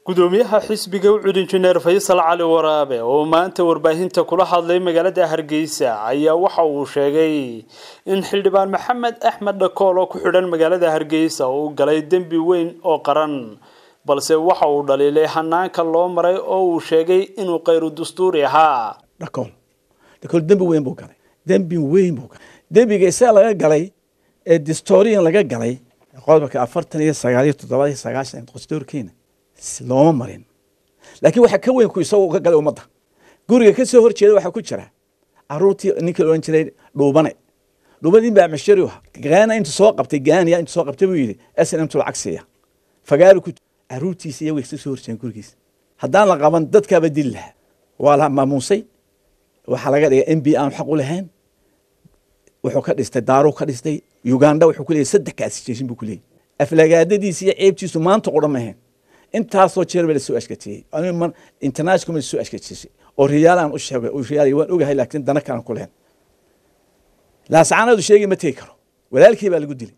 gudoomiyaha xisbiga ucud injineer faysal cali waraabe oo maanta warbaahinta kula hadlay magaalada hargeysa ayaa waxa uu sheegay in xildhibaan maxamed axmed dhakool oo ku xidhan magaalada hargeysa uu galay dembi weyn oo qaran balse waxa uu dhaliilay hanaanka loo maray oo uu sheegay inuu khayru dastuuri ahaa dhakool dhakool dembi weyn buu galay dembi weyn buu galay dembiga isaa laga galay ee distorian laga galay qodobka afartan iyo sagaal iyo toddoba iyo sagaashan dastuurkeena looma marin laakiin waxaa ka weyn ku isagoo ka galay ummadda guriga ka soo horjeeda waxaa ku jira caruurtii ninkii la odhan jiray dhuubane dhuubane baa mashari ah gaana intu soo qabtay gaaniya intu soo qabtay buu yidhi snm tu lacag siiya fagaari ku caruurtiisa iyago ka soo horjeedeen gurigiisa haddaan la qaban dadkaaba dili lahaa waa la maamuusay waxaa laga dhigay m b aan xaq u lahayn wuxuu ka dhistay daaruu ka dhistay uganda wuxuu ku leeyahy saddex kaasijeysin buu ku leeyahy aflagaadadiisa iyo ceebtiisu maanta qudha mahayn intaasoo jeer ba lasoo ashkatiyey international ma lasoo ashkatiyey oo riyaal aan u sheegay oo riyaal waan ogahay laakiin dana kalan ku lehen laasacaanadu sheegay ma tegi karo walaalkii baa lagu dilay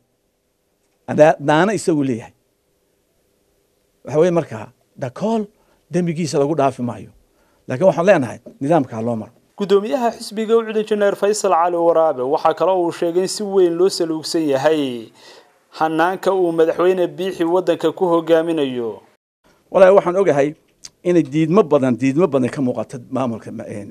daana isagu leeyahay waxa weye markaa dhakool dembigiisa lagu dhaafi maayo laakiin waxaan leenahay nidaamkaa loo maro gudoomiyaha xisbiga ucud injineer faysal cali waraabe waxaa kaloo uu sheegay in si weyn loo saluugsan yahay hanaanka uu madaxweyne biixi waddanka ku hogaaminayo walahi waxaan ogahay inay diidmo badan diidmo badan ka muuqato maamulka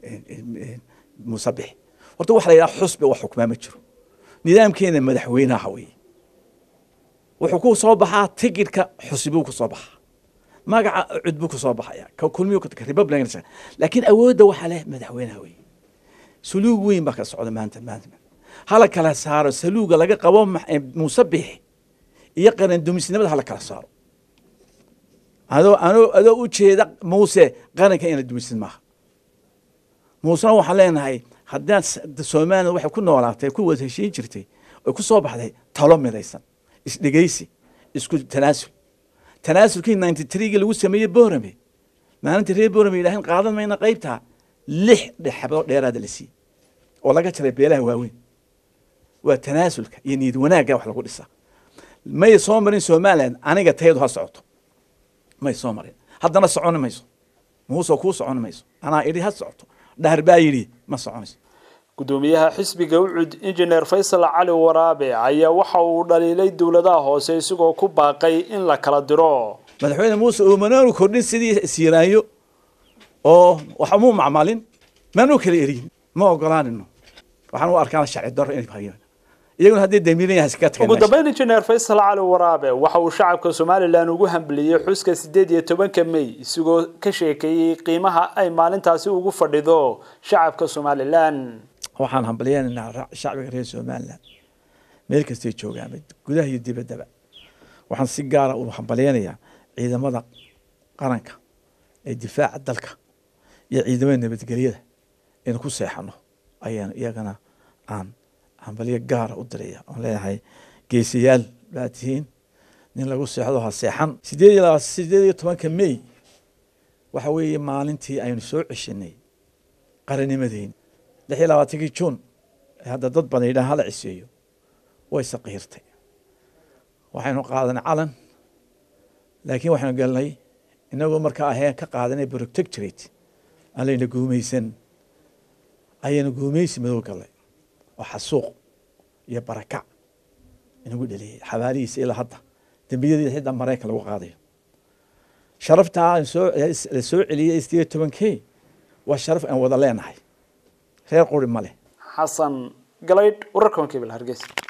musabix horta waxa la yidhaha xusbi wax xukmaa ma jiro nidaamkeena madaxweynaha weye wuxuu ku soo baxaa tigidhka xusbuu ku soo baxaa magaca cud buu ku soo baxaya ka kulmiyu republican laakiin awoodda waxaa leh madaxweynaha weye suluug weyn baa ka socda maanta maanta hala kala saaro saluuga laga qabo musabix iyo qarandumisnimada hala kala saaro adoo anoo adoo u jeeda muuse qaranka ina dumisid maaha muusena waxaan leenahay haddaan somaliland waxay ku noolaatay ku wada heshiin jirtay oy ku soo baxday talo midaysan isdhegeysi isku tanaasul tanaasulkii ninety threegi lagu sameeyey borame maalintii reer borame yidhaaheen qaadan mayna qaybtaa lix dhexaboo dheeraada la siiyey oo laga jaray beelaha waaweyn waa tanaasulka iyo niyad wanaagga wax lagu dhisaa may soo marin somaliland aniga tayadu ha socoto may soo marin haddana soconi mayso muusoo kuu soconi mayso anaa idhi ha socoto dhahar baa yidhi ma soconayso gudoomiyaha xisbiga ucud injineer faysal cali waraabe ayaa waxa uu dhaliilay dowladaha hoose isagoo ku baaqay in la kala diro madaxweyne muuse uumanaanu kordhin sidii siiraayo oo wax umuu macmalin maanu kala eriyin ma ogolaanino waxaan u arkaan sharci daro inay hayaan iyaguna haddii damiiran yahay iska tagan ugu dambeyn injineer faysal cali waraabe waxa uu shacabka somalilan ugu hambaliyey xuska sideed iyo tobanka may isagoo ka sheekeeyey qiimaha ay maalintaasi ugu fadhido shacabka somalilan waxaan hambaliyeynaynaa shacbiga reer somaliland meel kastay joogaan gudaha iyo dibaddaba waxaan si gaara u hambaliyeynayaa ciidamada qaranka ee difaaca dalka iyo ciidamada nabadgelyada in ku seexano ayaan iyagana aan hambaliyo gaara u diraya oon leenahay geesayaal baa tihiin nin lagu seexdo ha seexan sideed iyo laba sideed iyo tobanka may waxa weeye maalintii aynu soo ceshanay qaranimadeeni lix iyo labaatankii juun hadda dad badan yidhaha hala ciseeyo way saqiirtay waxaynu qaadanay calan laakiin waxaynu galnay inagoo markaa aheen ka qaadanay protectorate aan layna guumaysan ayaynu guumaysi madow galnay oo xasuuq iyo barakac inagu dheliyey xabaalihiisa ilaa hadda dembiyadiisa xitaa maraykan lagu qaadayo sharaftaa la soo celiyey sideed tobankey waa sharaf aan wada leenahay reer quri ma leh xasan galaydh wararka wankebil hargeysa